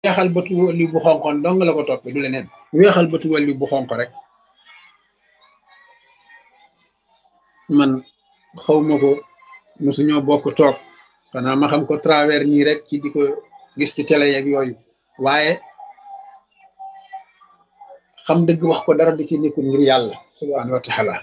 weexal bëtu wàllu bu xonqoon dong la ko toppee du leneen weexal bëtu wàllu bu xonq rek man xawma ko mosuñoo bokk toog xanaa ma xam ko travers nii rek ci di ko gis ci télé yeeg yooyu waaye xam dëgg wax ko dara di ci nekkul ngir yàlla subhaanahu wa taala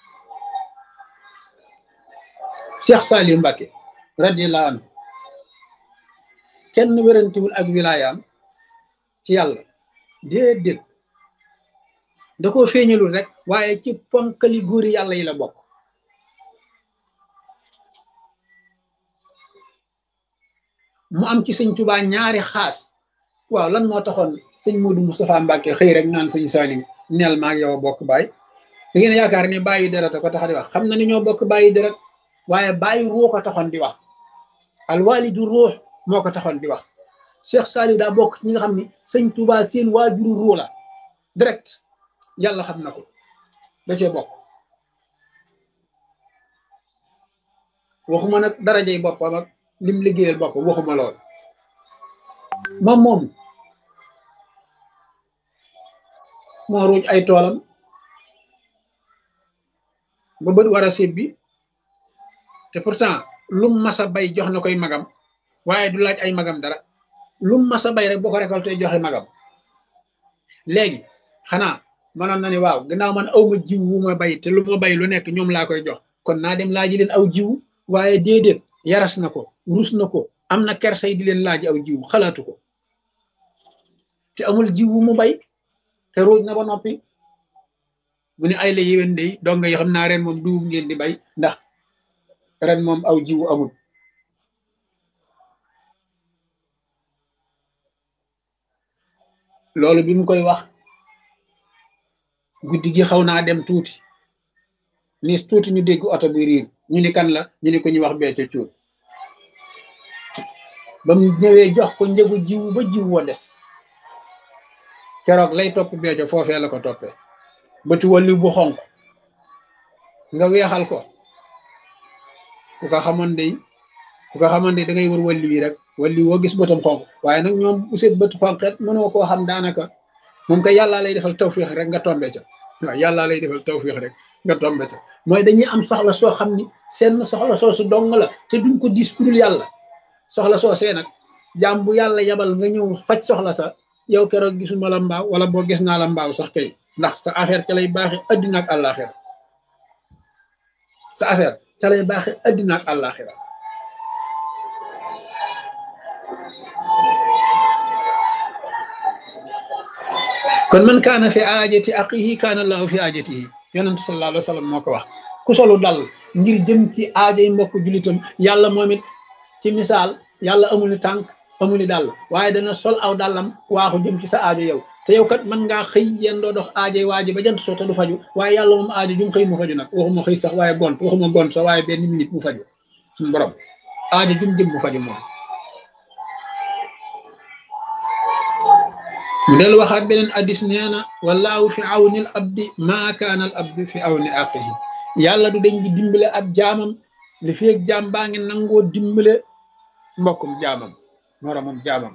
Cheikh Saliou Mbacké radiyallahu anhu kenn wérantiwul ak wilayaam ci yàlla déedéet da koo feeñalul rek waaye ci ponkali góori yàlla yi la bokk mu am ci sëñ Tuubaa ñaari xaas waaw lan moo taxoon sëñ Modou Moustapha Mbacké xëy rek naan sëñ Saliou neel maa ak yow a bokk baay da ngeen yaakaar ni bàyyi deret a ko tax di wax xam na ni ñoo bokk bàyyi deret waaye bàyyi ruux a taxoon di wax alwalidu ruux moo ko taxoon di wax Cheikh Saliou daa bokk ci ñi nga xam ni sëñ Touba seen waajuru ruux la direct yàlla xam na ko da cee bokk waxuma nag darajey boppam ak lim liggéeyal boppam waxuma lool moom moom moo ruuj ay toolam ba bët war a séb bi te pourtant lum masa bay jox na koy magam waaye du laaj ay magam dara lum masa bay rek boo ko récolté joxe magam léegi xanaa mënoon na ni waaw gannaaw man aw ma jiw wu ma bay te lu ma bay lu nekk ñoom laa koy jox kon naa dem laaji leen aw jiw waaye déedéet yaras na ko rus na ko am na kersay di leen laaj aw jiw xalaatu ko te amul jiw wu mu bay te ruuj na ba noppi bu ne ay la yéwén day dong nga yi xam naa ren moom dugub ngeen di bay ndax ren moom aw jiwu amul loolu bi mu koy wax guddi gi xaw naa dem tuuti nis tuuti ñu dégg oto bi riir ñu ni kan la ñu ni ko ñu wax becco cuut ba mu ñëwee jox ko njëgu jiwu ba jiw wa des keroog lay topp becco foofee la ko toppee bëti walli bu xonk nga weexal ko ku ko xamoon day ku ko xamoon day da ngay wër walli wi rek walli woo gis bëtam xonk waaye nag ñoom bu seet bët xonqet mënoo koo xam daanaka moom kay yàllaa lay defal tawfiix rek nga tombe ca waaw yàllaa lay defal tawfiix rek nga tombe ca mooy dañuy am soxla soo xam ni seen soxla soo su dong la te duñ ko dis ku dul yàlla soxla soo see nag jaam bu yàlla yabal nga ñëw faj soxla sa yow keroog gisuma la mbaaw wala boo gis naa la mbaaw sax kay ndax sa affaire ca lay baaxe addina ak àllaaxira sa affaire ca lay baaxe addina ak àllaaxira kon man kaana fi aajati aqihi kaana allahu fi aajatihi yonentu sallallahu alayhi wa sallam moo ko wax ku solu dal ngir jëm ci aajay mbokk julitam yàlla moom it ci misaal yàlla amul ni tànk amul ni dàll waaye dana sol aw dàllam waaxu jëm ci sa aajo yow te yow kat mën ngaa xëy yéen doo dox aajay waaji ba jant soo te du faju waaye yàlla moom aajo jum xëy mu faju nag waxuma xëy sax waaye gont waxuma gont sax waaye benn minute mu faju suñu borom aajo jum jëm mu faju moom mu del waxaat beneen addis nee na wallaahu fi awnil abdi maa kaana al abdi fi awni aqihi yàlla du dañ di dimbale ab jaamam li feeg jaam baa ngi nangoo dimbale mbokkum jaamam moromam jaamam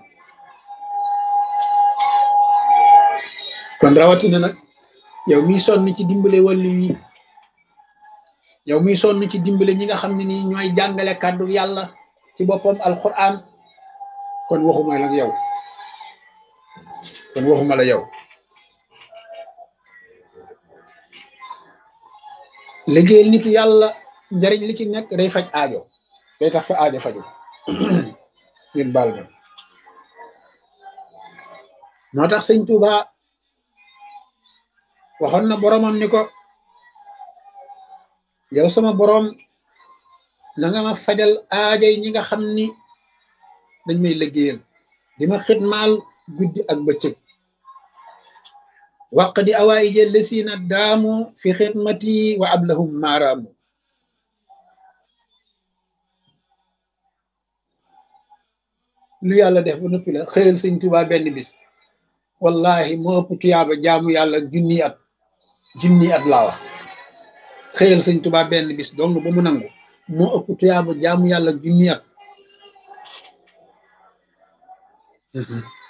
kon rawatina nag yow miy sonn ci dimbale wàllu yi yow miy sonn ci dimbale ñi nga xam ne nii ñooy jàngale kàddu yàlla ci boppam alquran kon waxuma la yow kon waxuma la yow liggéeyal nitu yàlla njariñ li ci nekk day faj aajo day tax sa aajo faju ngeen baal ma moo tax sëñ Tuuba waxoon na boromam ni ko yow sama borom na nga ma fajal aajo yi ñi nga xam ni dañ may liggéeyal di ma xitmaal guddi ak bëccëg waq di awaayi jël lesiina daamu fi xidmati wa ablahum maaraamu lu yàlla def ba noppi la xëyal sëñ Tuubaa benn bis wallahi moo ëpp tuyaaba jaamu yàlla junni at junni at laa wax xëyal sëñ Tuubaa benn bis dong ba mu nangu moo ëpp tuyaaba jaamu yàlla junni at